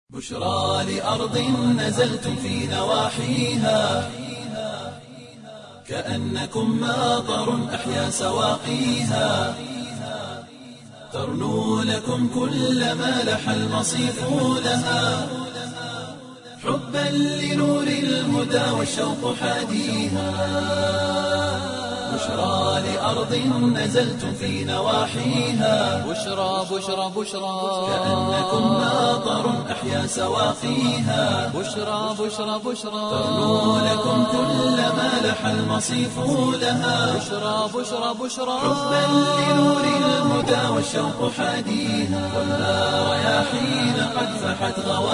بشرى لأرض نزلتم في نواحيها كأنكم ماطر أحيا سواقيها ترنو لكم كل ما لح المصيف لها حبا لنور الهدى والشوق حاديها بشرى لأرض نزلتم في نواحيها بشرى بشرى بشرى كأنكم ماطر أحيا سواقيها بشرى بشرى بشرى ترنو لكم كل ما لح المصيف لها بشرى بشرى بشرى حبا لنور الهدى والشوق حاديها والنار رياحين قد فحت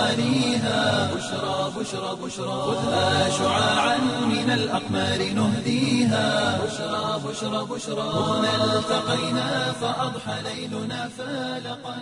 غوانيها بشرى بشرى بشرى خذها شعاعا من الأقمار نهديها بشرى بشرى بشرى هنا التقينا فأضحى ليلنا فالقا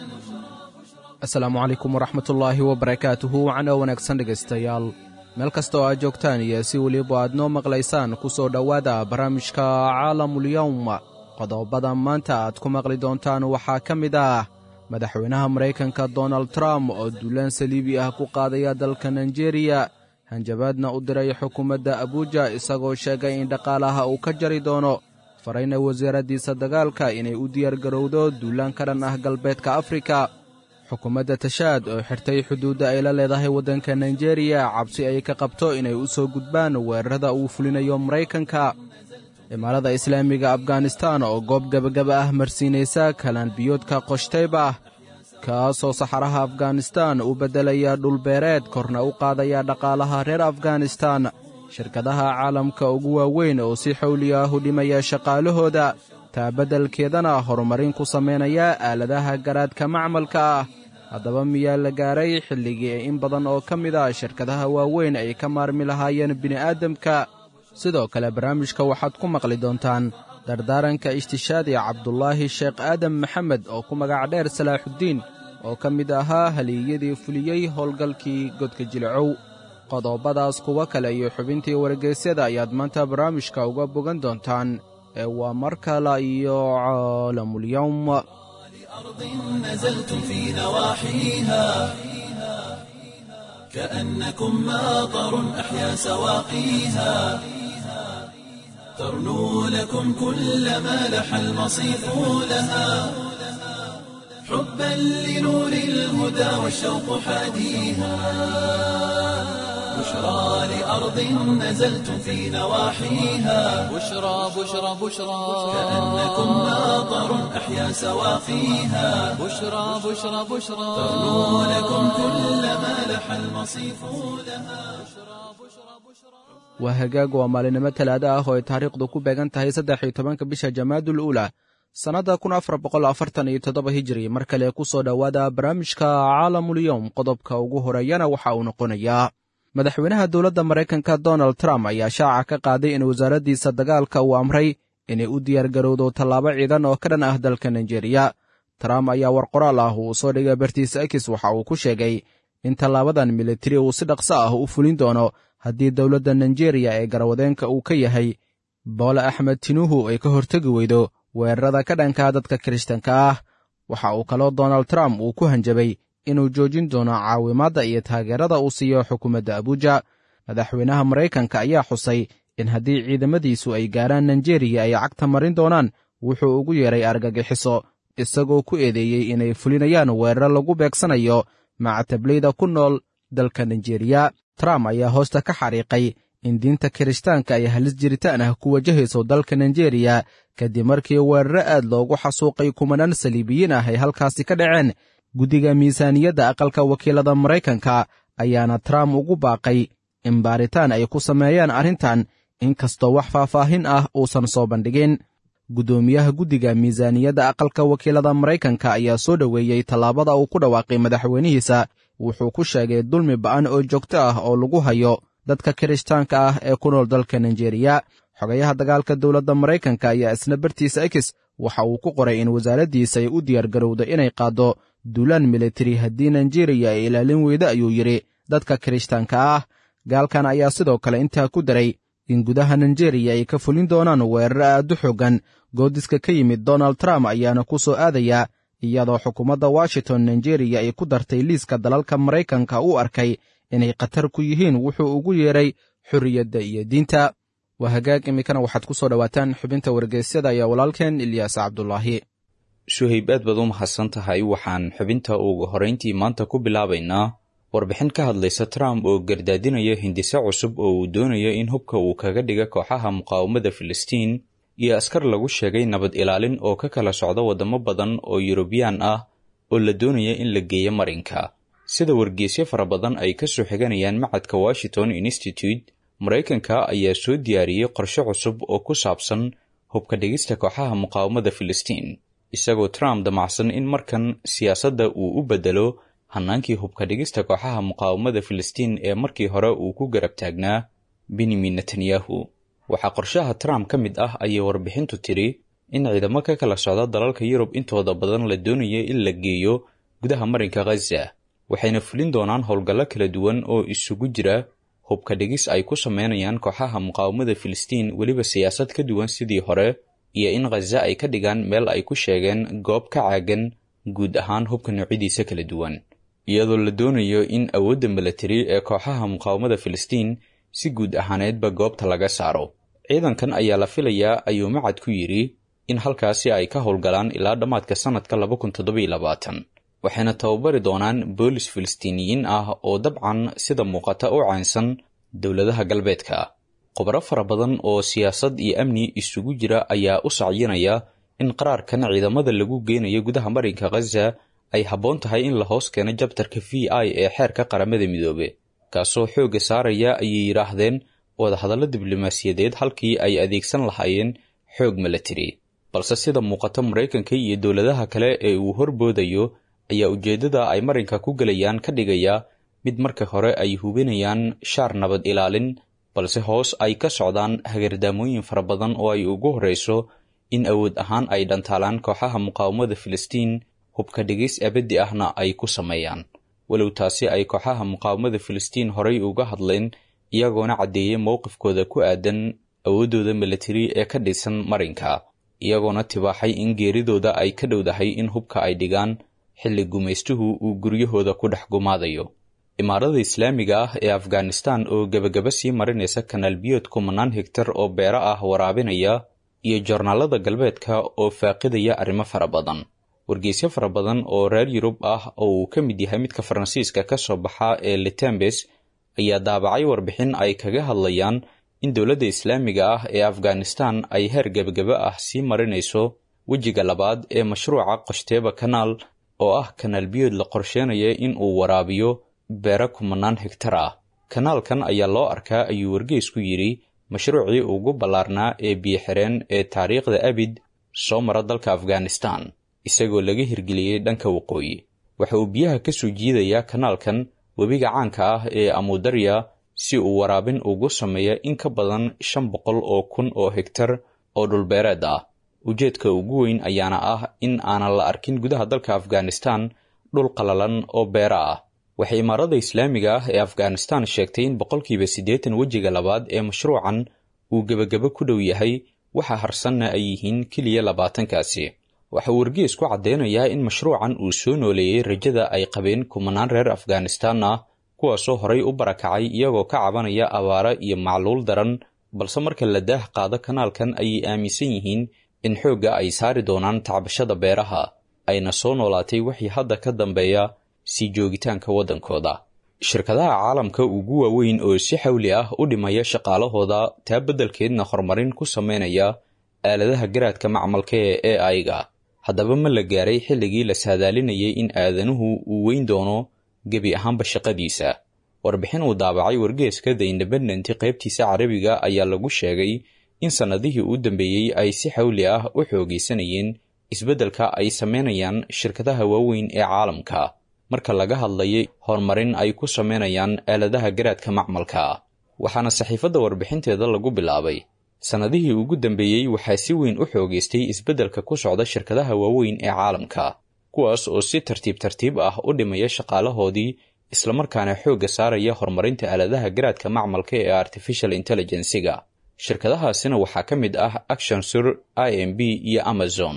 asalaamu calaykum waraxmatullaahi wabarakaatuhu wacno wanaagsan dhegaystayaal meel kasta oo aad joogtaan iyo si weliba aad noo maqlaysaan ku soo dhowaada barnaamijka caalamulyowm qodobada maanta aad ku maqli doontaan waxaa ka mid ah madaxweynaha maraykanka donald trump oo duulaan saliibi ah ku qaadaya dalka naijeeriya hanjabaadna u diray xukuumadda abuuja isagoo sheegay in dhaqaalaha uu ka jari doono farayna wasaaraddiisa dagaalka inay u diyaargarowdo duulaan ka dhan ah galbeedka afrika xukuumadda tashaad oo xirtay xuduudda ay la leedahay waddanka naijeeriya cabsi ay ka qabto inay u soo gudbaan weerarada uu fulinayo maraykanka imaalada islaamiga afganistan oo goob gebagaba ah marsiinaysa kalaanbiyoodka qoshtayba kaasoo saxaraha afganistan u beddelaya dhulbeereed korna u qaadaya dhaqaalaha reer afganistan shirkadaha caalamka ugu waaweyn oo si xawli ah u dhimaya shaqaalahooda taa beddelkeedana horumarin ku samaynaya aaladaha garaadka macmalka ah haddaba miyaa la gaaray xilligii in badan oo ka mid a shirkadaha waaweyn ay ka maarmi lahaayeen bini'aadamka sidoo kale barnaamijka waxaad ku maqli doontaan dardaaranka ishtishaadi cabdulaahi sheekh aadam maxamed oo ku magac dheer salaaxuddiin oo ka mid ahaa haliyadii fuliyey howlgalkii godka jilcow qodobadaas kuwa kale iyo xubintii wargeysyada ayaad maanta barnaamijka uga bogan doontaan ee waa mar kale iyo caalamulyowm أرض نزلتم في نواحيها كأنكم ماطر أحيا سواقيها ترنو لكم كل ما لح المصيف لها حبا لنور الهدى والشوق حاديها بشرى لأرض نزلتم في نواحيها بشرى بشرى بشرى كأنكم ماطر أحيا سواقيها بشرى بشرى بشرى ترنو لكم كل ما لح المصيف لها waa hagaag waa maalinimo talaado ah oo ay taariikhdu ku beegan tahay saddex iyo tobanka bisha jamaadul uula sannadda kun afar boqol afartan iyo toddoba hijiri mar kale ku soo dhowaada barnaamijka caalamulyowm qodobka ugu horeeyana waxa uu noqonayaa madaxweynaha dowladda maraykanka donald trump ayaa shaaca ka qaaday in wasaaraddiisa dagaalka uu amray inay u diyaargarowdo tallaabo ciidan oo ka dhan ah dalka naijeeriya trump ayaa war qoraal ah uu soo dhigay bartiisa ekis waxa uu ku sheegay in tallaabadan militari uu si dhaqso ah u fulin doono haddii dowladda naijeeriya ee garwadeenka uu ka yahay boole axmed tinuhu ay ka hortegi weydo weerarada ka dhanka dadka kirishtanka ah waxa uu kaloo donald trump uu ku hanjabay inuu joojin doono caawimaadda iyo taageerada uu siiyo xukuumadda abuuja madaxweynaha maraykanka ayaa xusay in haddii ciidamadiisu ay gaaraan naijeeriya ay cagta marin doonaan wuxuu ugu yeeray argagixiso isagoo ku eedeeyey inay fulinayaan weerar lagu beegsanayo macatablayda ku nool dalka naijeeriya trump ayaa hoosta ka xariiqay in diinta kirishtaanka ay halis jiritaan ah ku wajahayso dalka naijeeriya kadib markii weeraro aad loogu xasuuqay kumanaan saliibiyiin ah ay halkaasi ka dhaceen guddiga miisaaniyadda aqalka wakiilada maraykanka ayaana trump ugu baaqay in baaritaan ay ku sameeyaan arrintan inkastoo wax faahfaahin ah uusan soo bandhigin guddoomiyaha guddiga miisaaniyadda aqalka wakiilada maraykanka ayaa soo dhoweeyey tallaabada uu ku dhawaaqay madaxweynihiisa wuxuu ku sheegay dulmi ba'an oo joogto ah oo lagu hayo dadka kirishtaanka ah ee ku nool dalka naijeeriya xogayaha dagaalka dowladda maraykanka ayaa isna bartiisa ekis waxa uu ku qoray in wasaaraddiisa ay u diyaargarowdo inay qaaddo duulaan militari haddii naijeeriya ay ilaalin weydo ayuu yidhi dadka kirishtaanka ah gaalkan ayaa sidoo kale intaa ku daray in gudaha naijeeriya ay ka fulin doonaan weeraro aad u xoogan goodiska ka yimid donald trump ayaana ku soo aadaya iyadoo xukuumadda washington nigeriya ay ku dartay liiska dalalka maraykanka u arkay inay khatar ku yihiin wuxuu ugu yeedhay xorriyadda iyo diinta waa hagaag iminkana waxaad ku soo dhowaataan xubinta wargeysyada iyo walaalkeen ilyaas cabdulaahi suhayb aad baad u mahadsan tahay waxaan xubinta ugu horrayntii maanta ku bilaabaynaa warbixin ka hadlaysa trump oo gardaadinaya hindise cusub oo uu doonayo in hubka uu kaga dhiga kooxaha muqaawamada filistiin iyo askar lagu sheegay nabad ilaalin oo ka kala socda waddamo badan oo yurubiyaan ah oo la doonaya in la geeyo marinka sida wargeysyo fara badan ay ka soo xiganayaan macadka washington institute maraykanka ayaa soo diyaariyey qorshe cusub oo ku saabsan hubka dhigista kooxaha muqaawamada filistiin isagoo trump damacsan in markan siyaasadda uu u beddelo hannaankii hubka dhigista kooxaha muqaawamada filistiin ee markii hore uu ku garab taagnaa benyamin netanyahu waxaa qorshaha trump ka mid ah ayay warbixintu tidhi in ciidamo ka kala socda dalalka yurub intooda badan la doonaya in la geeyo gudaha marinka khaza waxayna fulin doonaan howlgallo kala duwan oo isugu jira hubka dhigis ay ku sameynayaan kooxaha muqaawamada filistiin weliba siyaasad ka duwan sidii hore iyo in khaza ay ka dhigaan meel ay ku sheegeen goob ka caagan guud ahaan hubka noocyadiisa kala duwan iyadoo la doonayo in awoodda milatari ee kooxaha muqaawamada filistiin si guud ahaaneedba goobta laga saaro ciidankan ayaa la filayaa ayuu macad ku yidhi in halkaasi ay ka howlgalaan ilaa dhammaadka sannadka waxayna tababari doonaan boolis filistiiniyiin ah oo dabcan sida muuqata u caynsan dowladaha galbeedka khubaro fara badan oo siyaasad iyo amni isugu jira ayaa u sacyinaya in qaraarkan ciidamada lagu geynayo gudaha marinka khaza ay habboon tahay in la hoos keeno jabtarka v i ee xeerka qaramada midoobe kaasoo xoogga saaraya ayay yidhaahdeen wadahadallo diblomaasiyadeed halkii ay adeegsan lahaayeen xoog milatari balse sida muuqata maraykanka iyo dowladaha kale ee uu horboodayo ayaa ujeeddada ay marinka ku gelayaan ka dhigaya mid marka hore ay hubinayaan shaar nabad ilaalin balse hoos ay ka socdaan hagardaamooyin fara badan oo ay ugu horreyso in awood ahaan ay dhantaalaan kooxaha muqaawamada filistiin hubka dhigis abaddi ahna ay ku sameeyaan walow taasi ay kooxaha muqaawamada filistiin horay uga hadleen iyagoona caddeeyey mowqifkooda ku aadan awooddooda milatari ee ka dhisan marinka iyagoona tibaaxay in geeridooda ay ka dhowdahay in hubka ay dhigaan xilli gumaystuhu uu guryahooda ku dhex gumaadayo imaarada islaamiga ah ee afghanistan oo gebagaba sii marinaysa kanaal biyood kumanaan hegtar oo beero ah waraabinaya iyo joornaalada galbeedka oo faaqidaya arrimo fara badan wargeysyo fara badan oo reer yurub ah oo uu ka mid yahay midka faransiiska ka soo baxa ee litembes ayaa daabacay warbixin ay kaga hadlayaan in dowladda islaamiga ah ee afghanistan ay heer gebagaba ah sii marinayso wejiga labaad ee mashruuca qoshteeba kanaal oo ah kanaal biyood la qorsheenaya in uu waraabiyo beero kumanaan hegtar ah kanaalkan ayaa loo arkaa ayuu wargeysku yidhi mashruucii ugu ballaarnaa ee biyo-xireen ee taariikhda abid soo mara dalka afghanistan isagoo laga hirgeliyey dhanka waqooyi waxa uu biyaha ka soo jiidayaa kanaalkan webiga caanka ah ee amudarya si uu waraabin ugu sameeya in ka badan shan boqol oo kun oo hegtar oo dhulbeereed ah ujeedka ugu weyn ayaana ah in aanan la arkin gudaha dalka afghanistan dhul qalalan oo beera ah waxay imaarada islaamiga ah ee afghanistan sheegtay in boqolkiiba siddeetan wejiga labaad ee mashruucan uu gebagabo ku dhow yahay waxa harsanna ay yihiin keliya labaatankaasi waxa uu wargees ku caddeynayaa in mashruucan uu soo nooleeyey rajada ay qabeen kumanaan reer afghanistan ah kuwaasoo horay u barakacay iyagoo ka cabanaya abaara iyo macluul daran balse marka la daah qaado kanaalkan ayay aaminsan yihiin in xoogga ay saari doonaan tacbashada beeraha ayna soo noolaatay wixii hadda ka dambeeya sii joogitaanka waddankooda shirkadaha caalamka ugu waaweyn oo si xawli ah u dhimaya shaqaalahooda taa beddelkeedna horumarin ku sameynaya aaladaha garaadka macmalka ee a i-ga haddaba ma la gaaray xilligii la saadaalinayay in aadanuhu uu weyn doono gebi ahaanba shaqadiisa warbixin uu daabacay wargeeska the independent qaybtiisa carabiga ayaa lagu sheegay in sannadihii u dambeeyey ay si xawli ah u xoogaysanayeen isbeddelka ay sameynayaan shirkadaha waaweyn ee caalamka marka laga hadlayay horumarin ay ku sameynayaan aaladaha garaadka macmalka waxaana saxiifadda warbixinteeda lagu bilaabay sannadihii ugu dambeeyey waxaa si weyn u xoogaystay isbeddelka ku socda shirkadaha waaweyn ee caalamka kuwaas oo si tartiib tartiib ah u dhimaya shaqaalahoodii islamarkaana xoogga saaraya horumarinta aaladaha garaadka macmalka ee artificial intelligensiga shirkadahaasina waxaa ka mid ah actionsur i m b iyo amazon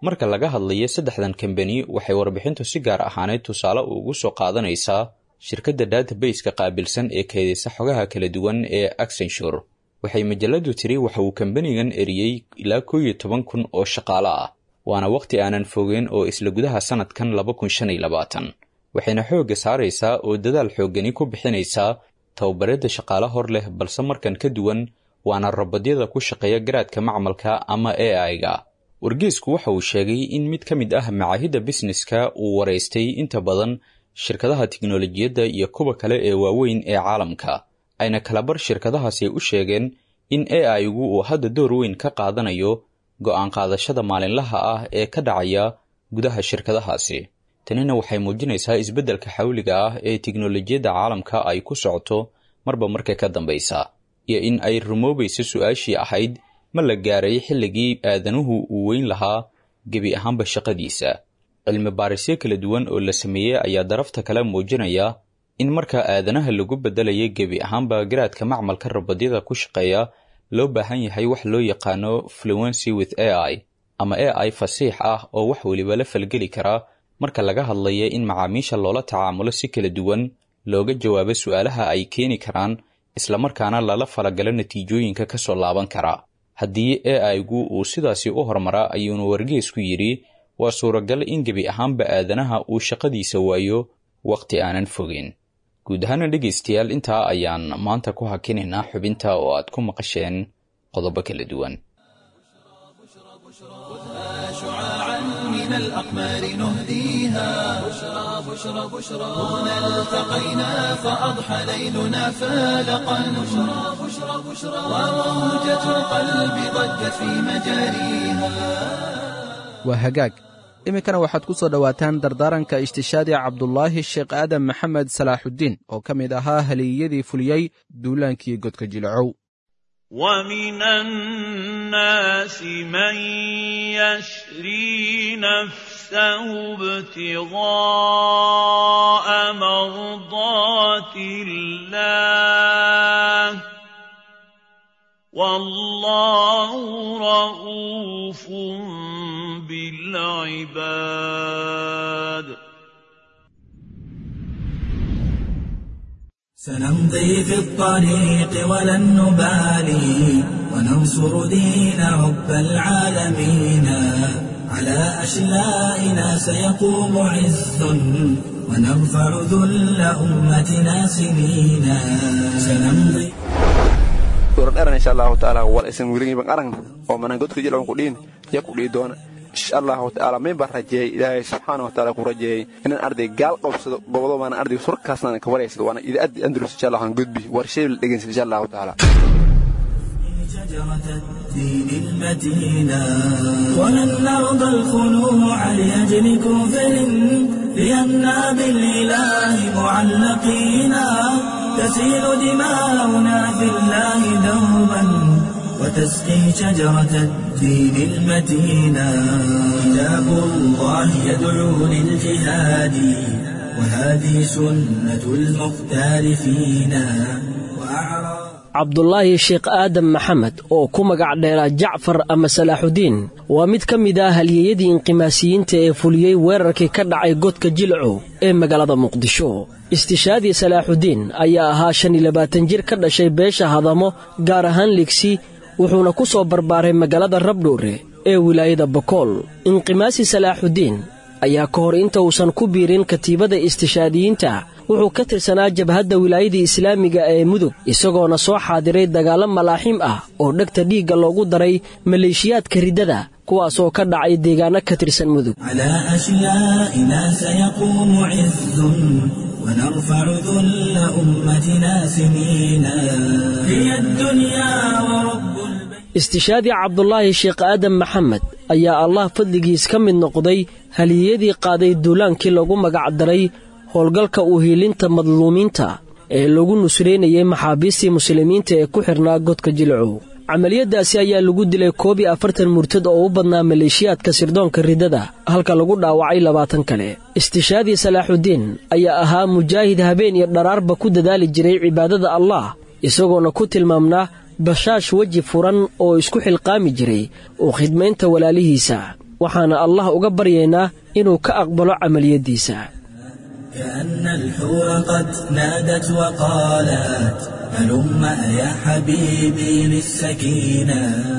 marka laga hadlayo saddexdan kambani waxay warbixintu si gaar ahaaneed tusaale ugu soo qaadanaysaa shirkadda database-ka qaabilsan ee keedaysa xogaha kala duwan ee accenture waxay majaladu tiri waxa uu kambanigan eriyey ilaa koo iyo toban kun oo shaqaale ah waana wakhti aanan fogeen oo isla gudaha sannadkan laba kun shan iyo labaatan waxayna xoogga saaraysaa oo dadaal xooggani ku bixinaysaa tababaridda shaqaale hor leh balse markan ka duwan waana rabadyada ku shaqeeya garaadka macmalka ama a i-ga wargeesku waxa uu sheegay in mid ka mid ah macaahidda bisneska uu waraystay inta badan shirkadaha tiknolojiyadda iyo kuwa kale ee waaweyn ee caalamka ayna kalabar shirkadahaasi u sheegeen in a i-gu uu hadda door weyn ka qaadanayo go'aan qaadashada maalinlaha ah ee ka dhacaya gudaha shirkadahaasi tanina waxay muujinaysaa isbeddelka xawliga ah ee tiknolojiyadda caalamka ay ku socoto marba marka ka dambaysa iyo in ay rumoobayso su-aashii ahayd ma la gaaray xilligii aadanuhu uu weyn lahaa gebi ahaanba shaqadiisa cilmi baarisyo kala duwan oo la sameeyey ayaa darafta kale muujinaya in marka aadanaha lagu beddelaya gebi ahaanba garaadka macmalka rabadyada ku shaqeeya loo baahan yahay wax loo yaqaano fluency with a i ama a i fasiix ah oo wax weliba la falgeli karaa marka laga hadlaya in macaamiisha loola tacaamulo si kala duwan looga jawaabo su-aalaha ay keeni karaan islamarkaana lala falagalo natiijooyinka ka soo laaban kara haddii a i-gu uu sidaasi u hormaraa ayuunu wargeesku yidhi waa suuragal in gebi ahaanba aadanaha uu shaqadiisa waayo wakhti aanan fogeen guud ahaana dhegaystayaal intaa ayaan maanta ku hakinaynaa xubinta oo aad ku maqasheen qodobo kala duwan شعاعا من الأقمار نهديها بشرى بشرى بشرى هنا التقينا فأضحى ليلنا فالقا بشرى بشرى بشرى وموجة القلب ضجت في مجاريها waa hagaag iminkana waxaad ku soo dhowaataan dardaaranka ishtishaadi cabdulaahi sheekh aadan maxamed salaaxuddiin oo ka mid ahaa haliyadii fuliyey duulaankii godka jilacow ومن الناس من يشري نفسه ابتغاء مرضات الله والله رؤوف بالعباد سنمضي في الطريق ولن نبالي وننصر دين رب العالمين على أشلائنا سيقوم عز ونرفع ذل أمتنا سنينا سنمضي dheran insha allahu taala wal isan weligiin ban aragna oo manan godka jilcan ku dhiin ya ku dhii doona insha allahu taala min baan rajeeyey ilaahay subxaana wa taala ku rajeeyey inaan arday gaal qabsado gobodo baana arday surkaasna ka waraysado waana idaaddi andalus insha allah aan gudbi war shay la dhegeysan insha allahu taala شجرة الدين المتينا ولن نرضى الخنوع لأجل كفر لأننا بالإله معلقينا تسيل دماؤنا في الله دوبا وتسقي شجرة الدين المتينا كتاب الله يدعو للجهاد وهذه سنة المختار فينا وأعرى cabdulaahi sheekh aadan maxamed oo ku magac dheeraa jacfar ama salaaxudiin waa mid ka mid ah halyeeyadii inqimaasiyiinta ee fuliyey weerarkii ka dhacay godka jilcow ee magaalada muqdisho istishaadii salaaxudiin ayaa ahaa shan iyo labaatan jir ka dhashay beesha hadamo gaar ahaan ligsi wuxuuna ku soo barbaaray magaalada rabdhowre ee wilaayada bokool inqimaasi salaaxudiin ayaa ka hor inta uusan ku biirin katiibada istishaadiyiinta wuxuu ka tirsanaa jabhadda wilaayadii islaamiga ee mudug isagoona soo xaadiray dagaallo malaaxiim ah oo dhegta dhiigga loogu daray maleeshiyaadka riddada kuwaas oo ka dhacay deegaanno ka tirsan mudug على أشيائنا سيقوم عز ونرفع ذل أمتنا سنينا هي الدنيا ورب البيت istishaadii cabdulaahi sheekh aadan maxamed ayaa allah fadligiis ka mid noqday haliyadii qaaday duulaankii lagu magac daray howlgalka uhiilinta madluumiinta ee lagu nusraynayay maxaabiistii muslimiinta ee ku xidhnaa godka jilcow camaliyadaasi ayaa lagu dilay koob iyo afartan murtad oo u badnaa maleeshiyaadka sirdoonka riddada halka lagu dhaawacay labaatan kale istishaadii salaaxudiin ayaa ahaa mujaahid habeen iyo dharaarba ku dadaali jiray cibaadada allah isagoona ku tilmaamnaa bashaash weji furan oo isku xilqaami jiray oo khidmaynta walaalihiisa waxaana allah uga baryaynaa inuu ka aqbalo camaliyaddiisa كأن الحور قد نادت وقالت هلم يا حبيبي للسكينة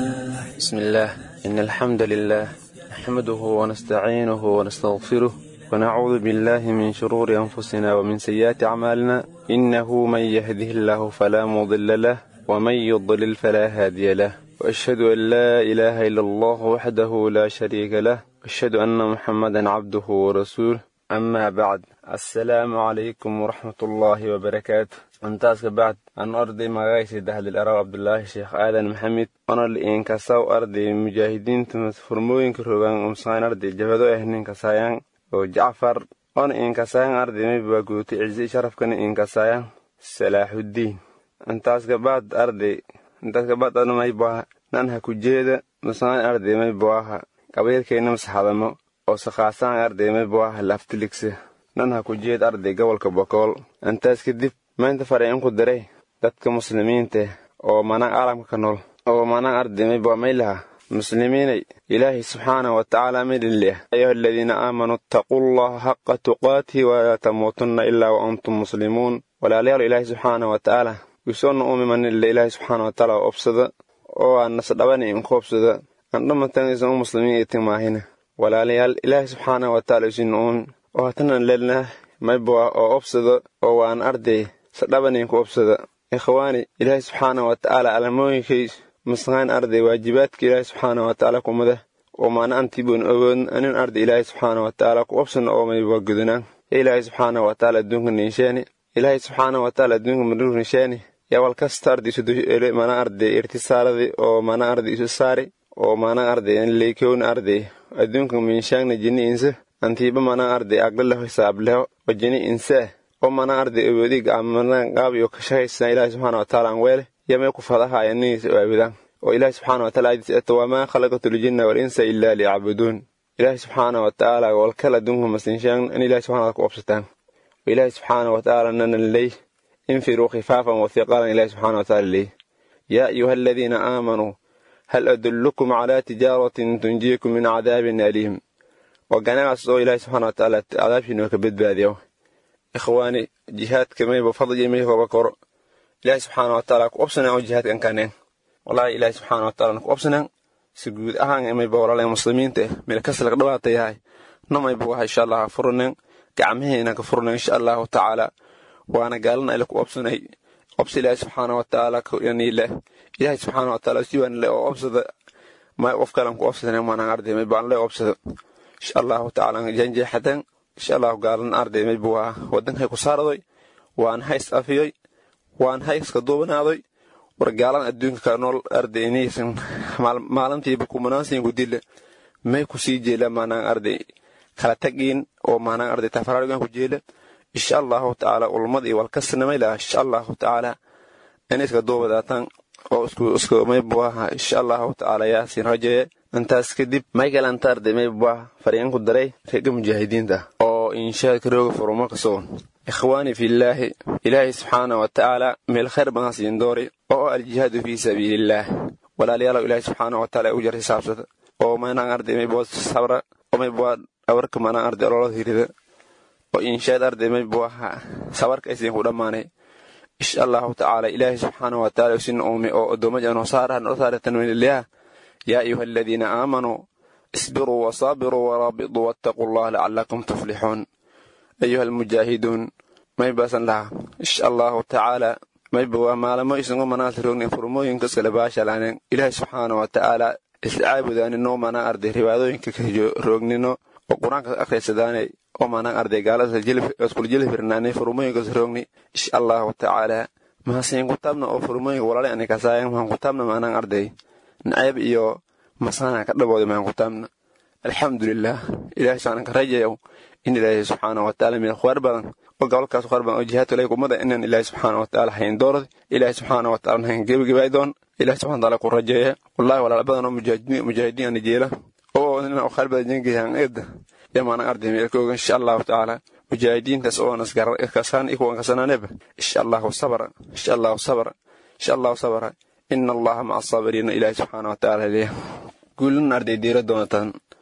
بسم الله إن الحمد لله نحمده ونستعينه ونستغفره ونعوذ بالله من شرور أنفسنا ومن سيئات أعمالنا إنه من يهده الله فلا مضل له ومن يضلل فلا هادي له وأشهد أن لا إله إلا الله وحده لا شريك له أشهد أن محمدا عبده ورسوله أما بعد السلام عليكم ورحمة الله وبركاته intaas ka bacd aan arday magacaysa dahdil araw cabdulaahi sheekh aadan maxamed ona liinkasaw arday mujaahidiinta furmooyinka rogaan umsaan arday jabado ah ninkasayaan oo jacfar ona iinkasayaan arday maybaa guutay ciise sharafkana iinkasayaan salaaxuddiin intaas ka bacd arday intaas ka bacd ana maybaha nan ha ku jeeda musaan arday maybaha qabiilkeenna masaxadamo oo sakhaasaan arday maybaha laftiligsa nan ha ku jeed arday gobolka bokool intaas kadib maanta farayinku diray dadka muslimiinta oo manaan caalamka ka nool oo manaan ardimay baa maylaha muslimiinay ilaahay subxaana wa tacaala midinleh ayuha aladiina aamanuu ittaquu llaha xaqa tuqaatihi walaa tamuutunna ilaa wa antum muslimuun walaalayaal ilaahay subxaana wa tacaala wisoonna uumimanille ilaahay subxaana wa tacaala oo obsada oo aan nasdhabani inku obsada aan dhammatanaysan u muslimiin itin maahina walaalayaal ilaahay subxaana wa tacaala isina uumi oo hatanan lelnah mayboa oo obsada oo waan arday sadhabaninku obsada ikhwaani ilaahay subxaana wa tacaala alamooyinkay masqaan arday waajibaadka ilaahay subxaana wa tacaala kumada oo maana antiboon ogoon anin arday ilaahay subxaana wa tacaala ku obsana oo mayba gudunaan ya ilaahay subxaana wa tacaala adduunka ninsheeni ilaahay subxaana wa tacaala adduunka madhur ninsheeni yaa wal kasta arday isu mana arday irtisaaladi oo mana arday isu saari oo mana arday leykowna arday adduunka minshaangna jini insa antiiba mana arday agdaleho hisaableho oo jini insee oo mana arday awoodiga amana qaabiyo ka shaqaysan ilaahay subxaana wa tacaala aan weele yamay ku fadahaaya niniisa oo aabudaan oo ilaahay subxaana wa taala aydiis eto wamaa khalaqatu ljinna walinsa ilaa liyacbuduun ilaahay subxaana wa tacaala walkal adduunka masinshaan in ilaahay subxana ku obsataan oo ilaahay subxaana wa tacaala nanan ley infiruu khifaafan wa hiqaalan ilaahay subxaana wa tacaala ley yaa ayuha aladiina aamanuu hal adullukum calaa tijaaratin tunjiikum min cadaabin aliim waa ganagaas oo ilaahay subxana wa tacaala cadaabshiinoo ka badbaadiyo ikhwaani jihaadka mayba fadli maykoba koro ilaahay subxaana wa tacaala ku obsanaan oo jihaadkan kaneen wallaahi ilaahay subxaana wa tacaala ku obsanaan si guud ahaan mayba walaalay muslimiinta meel kasalka dhawaata yahay namayba waha insha allah furnen gacmaheena ka furnen insha allahu tacaala waana gaalana ila ku obsanay obsa ilaahay subxaana wa tacaala kaniile ilaahay subxaana wa tacaala siwaan le oo obsada may qof kalan ku obsadan maanaan arday mayba aan le obsada insha allahu tacaala janjeexadan insha allahu gaalan arday mayba waa wadankay ku saaradoy waan hays afiyey waan hayska duubanaadoy war gaalan adduunka ka nool arday inaysan maalintiiba kumanaansiinku dille may ku sii jeela maanaan arday kala tagiin oo maanaan arday tafaraarigan ku jeela insha allahu tacaala ulmad iyo walkasnamay laha insha allahu tacaala inay iska duubadaataan oo isku isku maybuaha insha allahu tacaala yaasiin rajeeye intaas kadib michael antarde maybuah faryaanku daray reega mujaahidiinta oo inshaadka rooga furuma ka sugan ikhwaani fillaahi ilaahay subxaana wa tacaala meel khayr badan siin doori oo aljihaadu fii sabiilillaah walaalayaalow ilaahay subxaana wa tacaala u jar xisaabsada oo maynaan arday maybua sabra oo maybua dhawarka maanaan arday ololada hirida oo inshaad arday maybuaha sabarka aysiin ku dhammaanay insha allahu tacaala ilaahay subxaana wa tacaala usin uume oo addoommada noo saara noo saara tanwiinilyaha yaa ayuha aladiina aamanuu isbiruu wasaabiruu waraabituu wattaquu allah lacalakum tuflixuun ayuha almujaahiduun maybasan laha insha allahu tacaala mayba waa maalamo isunga manaanta roognen furmooyinka iskale baashalaaneen ilaahay subxaana wa tacaala iscaabudaanin noo manaan arday riwaadooyinka ka roognino oo qur-aanka akhriysadaanay oo manaan arday gaalada iskula jeli firnaanay furmooyinkas roogni insha allahu tacaala mahasiin kutaabna oo furmooyinka walaale ani kasaayan mahan kutaabna manaan arday nacayb iyo masaana ka dhabooda mahan kutaabna alxamdulilah ilahay subxaana ka rajayow in ilaahay subxaana wa tacaala meel khwaar badan oo gobolkaas khwaar badan oo jihaadka ilahay kumada inaan ilaahay subxaana wa tacaala hayn doorad ilaahay subxaana wa tacaala hayn gebagabaay doon ilahay subxana taala ku rajeeya wallahi walaal badan oo mujaahidiin ana jeela oo ina khwaar badan jengayan eedda yamaana arday meel ka oga insha allahu tacaala mujaahidiintaas oo naskasaan ikuwan kasanaaneba insha allahu sabra insha allahu sabra insha allahu sabra ina allaha maca asabiriina ilaahay subxaana wa tacaala leeya guulan arday diira doonataan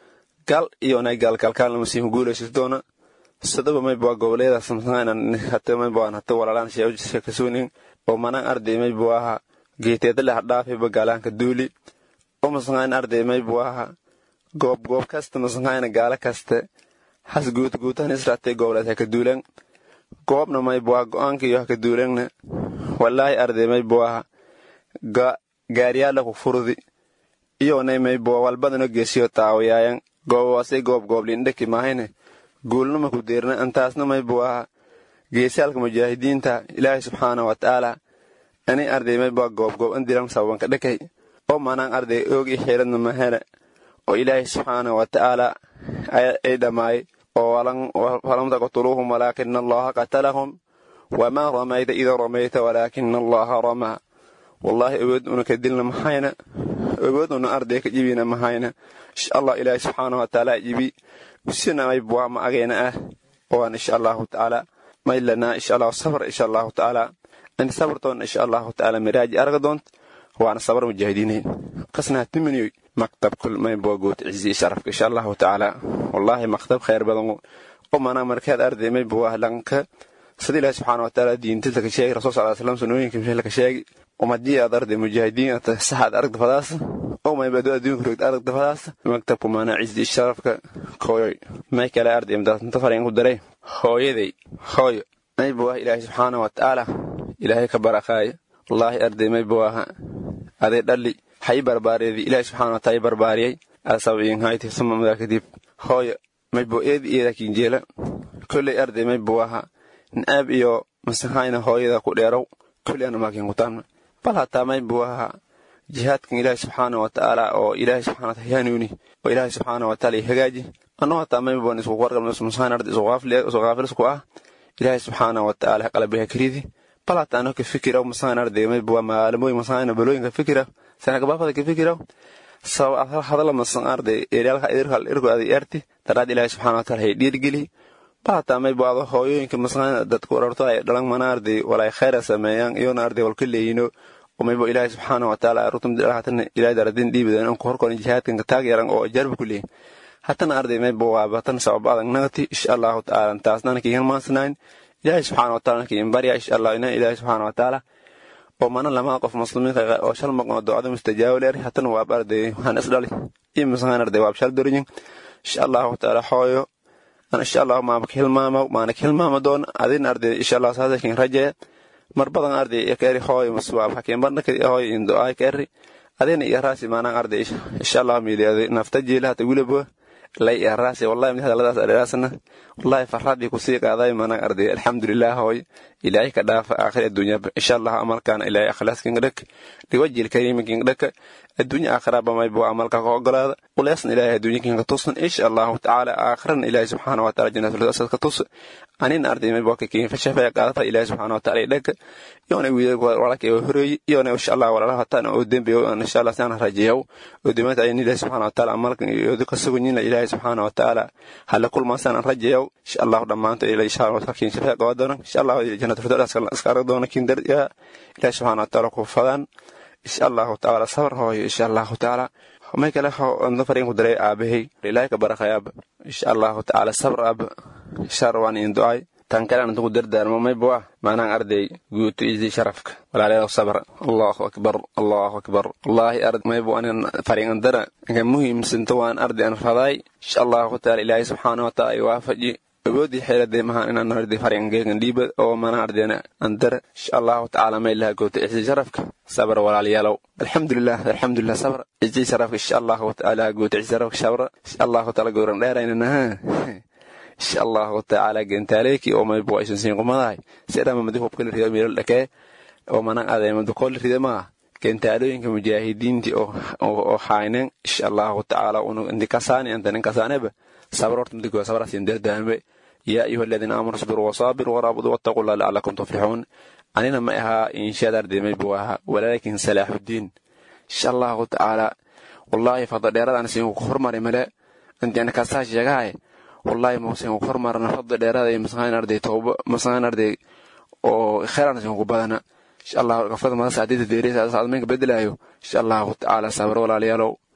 gal iyo nay gaalkalkaalna masiihu guulaysis doona sadaba mayba goboleedaas masaanan hata mayba aan hata walaalaan sheekasuunin oo manaan arday maybu aha geeteeda leh dhaafiba gaalaanka duuli oo masaqaan arday maybu aha goob goob kasta masaqaana gaala kaste has guut guutan israatay goboleed haka duulan goobna maybu aha go'aanka iyo haka duulanna walaahi arday maybu aha gaariyaala ku furdi iyonay maybu walbadano geesiyo taawayaayan goobawasay goob gooblindhaki maahayne guulnama ku deerna antaasna maybu aha geesaalka mujaahidiinta ilaahay subxaana wa tacaala ani arday mayba goobgoob andiran sababanka dhakay oo manaan arday oogi xiradna mahele oo ilaahay subxaana wa tacaala ay dhammaay oo falam taqtuluuhum walaakina allaha qatalahum wamaa ramayta ida ramayta walaakina allaha ramaa wallaahi awood una ka dilna mahayna awood una arday ka jibina mahayna insha allah ilaahay subxaana wa tacaala jibi usina maybuwa ma agayna ah oan insha allahu tacaala maylana insha allahu sabr insha allahu tacaala inta sabartoona insha allahu tacaala miraaji arga doont waana sabar mujaahidiinayn qasnaa timiniyoy maktab kul maybuwa guut cizi sharafka insha allahu tacaala wallaahi maktab khayr badan oo manaa markeed arday maybuwa lanka sida ilaahi subxaana wa tacaala diintada ka sheegi rasul sal slam sunooyinka mishel ka sheegi umadii aad arday mujaahidiin ata saxaad aragda fadaas oo maybado adduunka rogd aragda fadaas maktabku maanaa cizi sharafka kooyoy may kale arday imdaasnta fariin ku daray hooyaday hooyo maybu ah ilaahay subxaana wa tacaala ilaahay ka barakaaya wallaahi arday maybu aha aday dhalli hay barbaareedii ilaahay subxaana wa taala barbaariyay asabiinhayti suma madaa kadib hooyo maybu eedi eeda kinjeela kolley arday maybu aha naab iyo masahayna hooyada ku dheerow kolley ana maakin kutaamna bal hataa maybu aha jihaadkan ilaahay subxaana wa tacaala oo ilaahay subxana wa taala yaanuuni oo ilaahay subxaana wa taala hagaaji annoo hataa maybuan isku warqabno masahayn arday isu qaafilisku ah ilaahay subxaana wa tacaala qalbiga karidi bal hataa ano ka fikiraw masahayn arday maybuwa maalmooyin masahayna balooyinka fikiraw sanagabaafada ka fikiraw sabab hadala masan arday eryaalka idirkal irku aday erti daraad ilaahay subxaana wa taala hay dhiirgeli bal hataa maybu ado hooyooyinka masahayn dadku orarto ay dhalan mana arday walay khayra sameeyaan iyona arday walka leeyino maybo ilaahay subxaana wa tacaala rutumdhahatana ilaahay daradin dhiibideen anku horkorin jihaadkan ka taageeran oo jarba ku leeyin hatana arday maybo waaba tan sabab adag nagati insha allahu tacaala taasnana kiigan maansanayn ilaahay subxaana wa taala kiin barya insha allah ina ilaahay subxaana wa tacaala oo mana lamaa qof muslimiinka oo shal maqnoo ducada mustajaabo leer hatana waab arday waxaan isdhali iyo masahan arday waab shal doriyin insha allahu tacaala hooyo insha allahu maama ka hilmaama maana ka hilmaama doon adin arday insha allah saasa kiin rajeya mar badan arday keri hooy maswaab hakiin barna kadi hooy indo ay keri adina iyo raasi maanaan arday insha allah miiliyaday nafta jiila hata wilabo lay iyo raasi wallahi mid hadaladaas adheeraasna wallahi farradii kusii qaaday maanaan arday alxamdulilah hooy ilaahay ka dhaafa aakhir adduunya insha allah amalkaana ilaahay akhlaaskin dhak liwajil kariiminkin dhak adduunya aakhiraba maybo amalka ka ogolaada uleesna ilaahay adduunyakin ka tusan insha allahu tacaala aakhirana ilaahay subxaana wa taala jannatul ka tus anin arday maybo ka kiin fashafaya qaadafa ilaahay subxaana wa taala dhak yoona wiidag walaalka oo horeeyay yoona insha allah walaalaha hataan oo dembi oo insha allah saan rajeeyo oo dimaad ay ilaahay subxaana wa taala amalkan iyo ka sugunina ilaahay subxaana wa taala hala kulma saan rajeeyo insha allah dhamaanta ilaahay insha allah ka kiin shafaya qaadana insha allah jannatul firdaus iska arag doona kiin dar ya ilaahay subxaana wa taala ku fadaan insha allahu tacaala sabar hooyo insha allahu tacaala may kale anda fariin ku daray aabahay ilaahay ka barakhayaaba insha allahu tacaala sabr aaba shar waan in du'ay tan kale antu ku dardaarmo may bua maanaan arday guuto isii sharafka walaalayaal sabr allahu akbar allahu akbar wallahi ard may bu anan fariin andara inka muhiimsanto waan arday an raday insha allahu tacaala ilaahay subxaanahu wa taala ay waafaji awoodii xeeladee mahaan inaan arday faryangeegan dhiiba oo mana ardayna andara insha allahu tacaala may laha goota ixsi sharafka sabr walaalayaalow alxamdulilah alxamdulilah sabr ixsi sharafka insha allahu tacaala goota ixsi sharafka sabra insha allahu taala gowran dheeraynanaha insha allahu tacaala gentaaleeki oo maybo aysan siin qumadahay sidhama madi hubkala rido meelal dhakee oo manan adeemado kool ride maa gentaalooyinka mujaahidiintii oo haynen insha allahu tacaala unu indikasaani antanin kasaaneba sabr horta madigoa sabraasin dardaarme yaa ayuha aladiina aamanuu isbiruu wasaabiruu waraabuduu wattaquu llah lacalakum tuflixuun anina ma ahaa inshaad ardemay buu ahaa walaakin salaaxudiin insha allahu tacaala wallaahi fadda dheeradaan siin ku hormari male intiana kasaa sheegahay wallaahi mausin ku hormarana fadda dheerada iyo masaqaan arday tooba masaqaan arday oo kheeraan siin ku badana insha allahu gafrada mada saacdida deereysa adminka bedelaayo insha allahu tacaala sabr walaalayaalow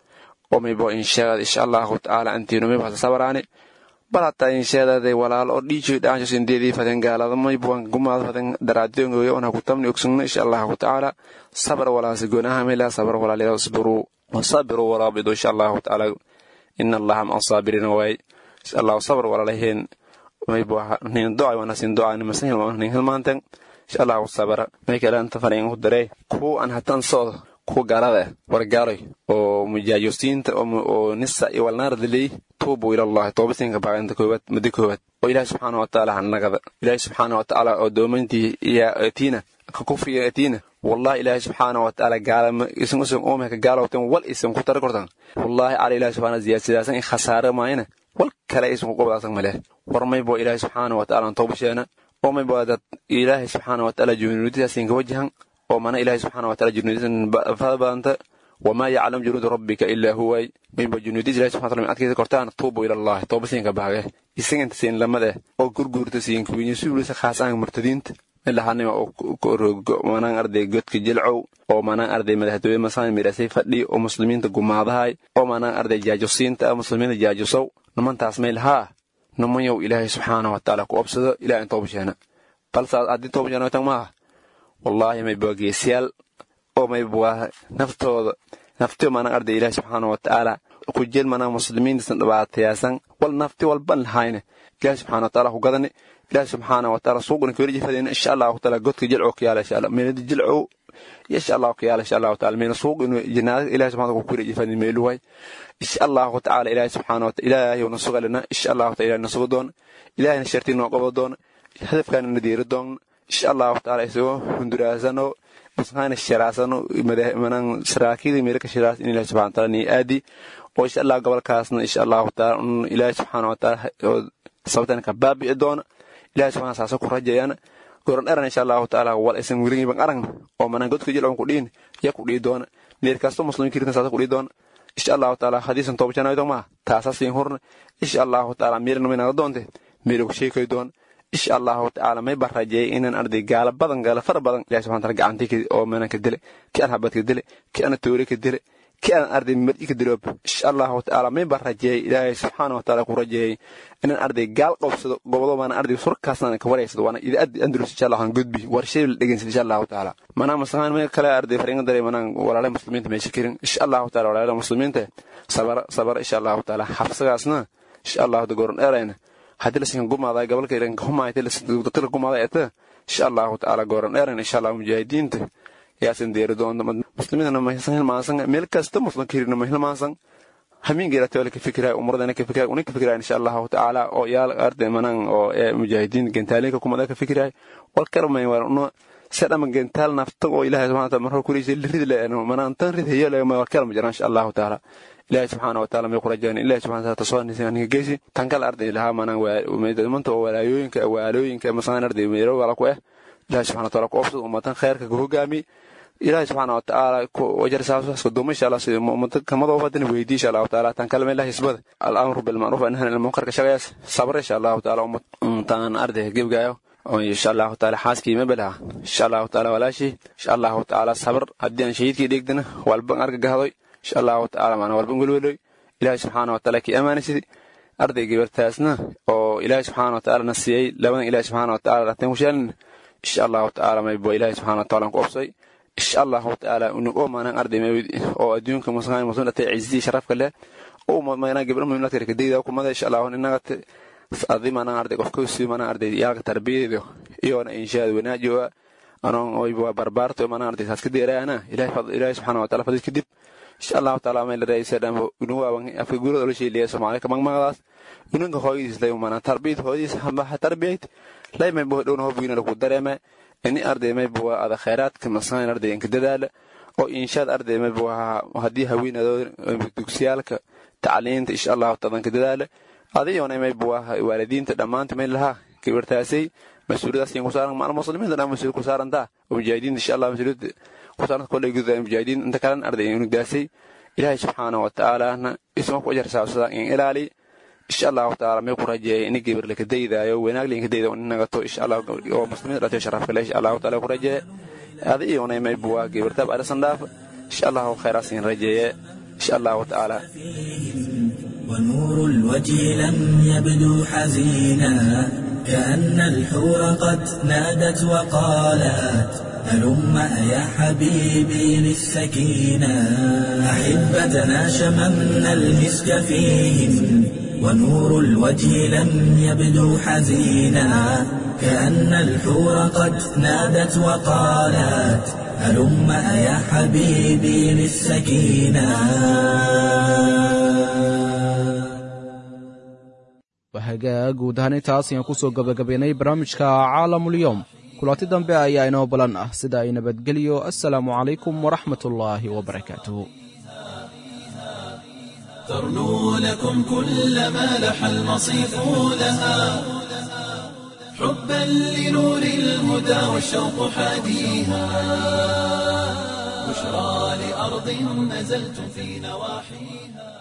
oo maybo insheegada insha allahu tacaala antiino maybo hasa sabaraani bal hataa insheedaday walaal oo dhiijoy dhaansho sindeedii faden gaalada maybuwan gumaad faden daraadoogoyo ona kutamni ogsugna insha allahu tacaala sabr walaasi gonaha mela sabr walaal isbiruu wasabiruu waraabidu insha allahu tacaala ina allaha maca saabiriina waay insha allahu sabr walaalaheen maybo nin doca wana sin doca nimasan nin hilmaanten insha allahu sabra may kale anta fariin ku daree kuwa aan hatan socdo kuwa gaalada wargaaloy oo mujaajosiinta oo nisa iyo walnaardaley tuubu ilallahi toobasinka baaqinta koowaad muddo koowaad oo ilaahi subxaana watacaala hanagada ilaahi subxaana watacaala oo doomayntii iyo atiina ka kufriga atiina wallahi ilaahi subxaana watacaala gaalama isan usan oomeka gaalowtan wal isan ku tara kortan wallahi cala ilaahi subxaana ziyaasidaasan in khasaare maayana wal kale isan ku qobdaasan maleh war maybo ilaahi subxaana watacaala toobasheena oo maybo dad ilaahi subxaana watacaala junuudidaasiin ka wajahan oo mana ilaahi subxaana wataala junuudisan fada badanta wamaa yaclam junuuda rabbika ilaa huway mayba junuudis ilahi subxana wataala min adkaysa kortaan tuubu ilallahi toobasiinka baage isaginta siin lamade oo gurguurta siin kuwiinyo suulisa khaasaan murtadiinta ilahanima oo manaan arday godka jilcow oo manaan arday madaxtooye masaan midhasay fadhi oo muslimiinta gumaadahay oo manaan arday jaajosiinta muslimiinta jaajosow nimantaas mayl haa nimanyow ilaahay subxaana watacaala ku obsado ilaah in toobasheena balse haddii toobasheena tan maaha wallaahi mayba geesyaal oo mayba naftooda naftiyo manaan arday ilaahi subxaana watacaala ku jel manaan muslimiintiisan dhibaatayaasan wal nafti walban lahayne ilaahi subxaana watacaala ku gadani ilaahi subxaana watacaala suuqna kaweli jifadeen insha allahu taala godka jilcow ka yaala insha allah meelada jilcow insha allahu ka yaala insha allahu taala meena suuq inu jinaada ilaahi subxaana ku kaweli jifadeen meeluway insha allahu tacaala ilaahi subxaana wataala ilaahi na sugalina insha allahu taala ilaahi na suga doona ilaahina shartii noo qabo doona hadafkaana na diiri doona insha allahu taala isagoo hunduraasano masqaana shiraasano manan saraakiida meelka shiraas in ilaahi subxana wataala ni aadi oo insha allah gobolkaasna insha allahu taala ilaahi subxaana wataala sababtan ka baabi'i doona ilahi subxana saasa ku rajayana goran eran insha allahu taala wal isan weligiiban aragna oo manan godka jilcon ku dhiin ya ku dhii doona meel kasto muslimkiirtan saasa ku dhii doona insha allahu taala hadiisan toobajanayo maa taasa siin hurna insha allahu taala meelna maynaga doonte meel ku sheekay doona insha allahu tacaala may baan rajeeyay inaan arday gaala badan gaala fara badan ilahi subxana taala gacantii oo meelan ka dile ki aan habad ka dile ki aan toore ka dile ki aan arday mar'i ka diloob insha allahu tacaala may baan rajeeyay ilaahay subxaana wataala ku rajeeyay inaan arday gaal qabsado gobodo baana arday surkaasna ka wareysado waana idaadi andalus insha allah aan gudbi warshay la dhegeysan insha allahu tacaala manaa masahaan may kale arday fariinga daray manaan walaalaha muslimiinta meesha kirin insha allahu taala walaalaha muslimiinta sabara sabara insha allahu taala xabsagaasna insha allahu dagoran dheerayna haddii lasinka gumaaday gobolka iranka humaayta lasdaqtira gumaaday eta insha allahu tacaala gooran dheeran insha allah mujaahidiinta yaasan deeri doonta muslimiintana mahilsan hilmaansan meel kasta muslimka hirina mahilmaansan hamiingeera tawala ka fikiraay umuradana ka fikiraay una ka fikiraay insha allahu tacaala oo yaal arday manan oo ee mujaahidiin gentaalinka kumada ka fikiraay wal karmay war una sedhama gentaal nafta oo ilaahay subxana wataala marhor kureysa liridi le manaan tan rid heyo le war kalma jiraan insha allahu tacaala ilaahay subxaana wataala may kurajaan ilahay subxana wataala tasoo ninka geysi tan kale arday lahaa manaan manta oo walaayooyinka waalooyinka masaan arday meelo wala ku eh ilahay subxana wataala ku obsad ummatan khayrka ka hogaami ilaahay subxaana watacaala wajar saasaaska duuma insha allah sida ummada kamadoo fadina weydii insha allahu taala tan kale meel hisbada al-amru bilmacruuf anhan ilmunkarka shaqayaas sabra insha allahu taala ummataan arday gebgaayo insha allahu taala xaaskii mabelaha insha allahu taala walaashii insha allahu taala sabr haddii aan shahiidkii dheegdana walban arga gahdoy insha allahu tacaala maana walban welweloy ilaahay subxaana wataala kii ammaanaysid arday gabartaasna oo ilaahay subxaana wataala na siiyey labadan ilaahay subxaana wataala rateen ku sheelin insha allahu tacaala maybo ilaahay subxaana wataala ku obsay insha allahu tacaala unugo maanan arday oo adduunka muslimaan muslim dhatay ciisidii sharafka leh oo maana gabdho muhiimnaadka rekadayda kumada insha allahu inaga adi maanan arday qofka usii maanan arday yaalka tarbiyadeedo iyoona inshaad wanaajoa anoon oyba barbaarto maanan arday saas ka deeraana ilaahay subxaana wataala fadid kadib insha allahu taala may laraysadham unuwaaban afka gurada ola sheeliya soomaali ka magmagadaas ununka hooyadiis lay mana tarbiyad hooyadiis hamba tarbiyad lay may bo dhowna hobgiina lagu dareema ini arday may bo ada khayraadka masan arday inka dadaala oo inshaad arday may bo haddii haweenado dugsiyaalka tacliinta insha allahu taala inka dadaala adiyoona may bo waalidiinta dhammaanta may lahaa gabartaasay mas-uuliyadaas ku saaran maal muslimiinta dhan mas-uul ku saarantaa oo mujaahidiinta insha allah mas-uuliyadda ku saaran kolley gudaha mujaahidiin inta kalan arday unugdaasay ilaahay subxaana wa tacaalana isma ku ajar saabsada in ilaali insha allahu tacaala may ku rajeeya ini gabar laka daydaayo wanaag linka dayda in nagato insha allah oo muslimiinta dhatayo sharafka le insha allahu taala ku rajeeya adi iyona may buwa gabartaab arisan dhaaf insha allahu khayraas in rajeeye insha allahu tacaala ونور الوجه لم يبدو حزينا كأن الحور قد نادت وقالت هلم يا حبيبي للسكينة أحبتنا شممنا المسك فيهم ونور الوجه لم يبدو حزينا كأن الحور قد نادت وقالت هلم يا حبيبي للسكينة wahagaa guud ahaan intaas ayaan kusoo gabagabaynay barnaamijka caalamulyoom kulanti dambe ayaa inoo balan ah sida ay nabadgelyo assalaamu calaykum waraxmat ullaahi wabarakaatuh ترنو لكم كل ما لح المصيف لها حبا لنور الهدى والشوق حاديها بشرى لأرض نزلتم في نواحيها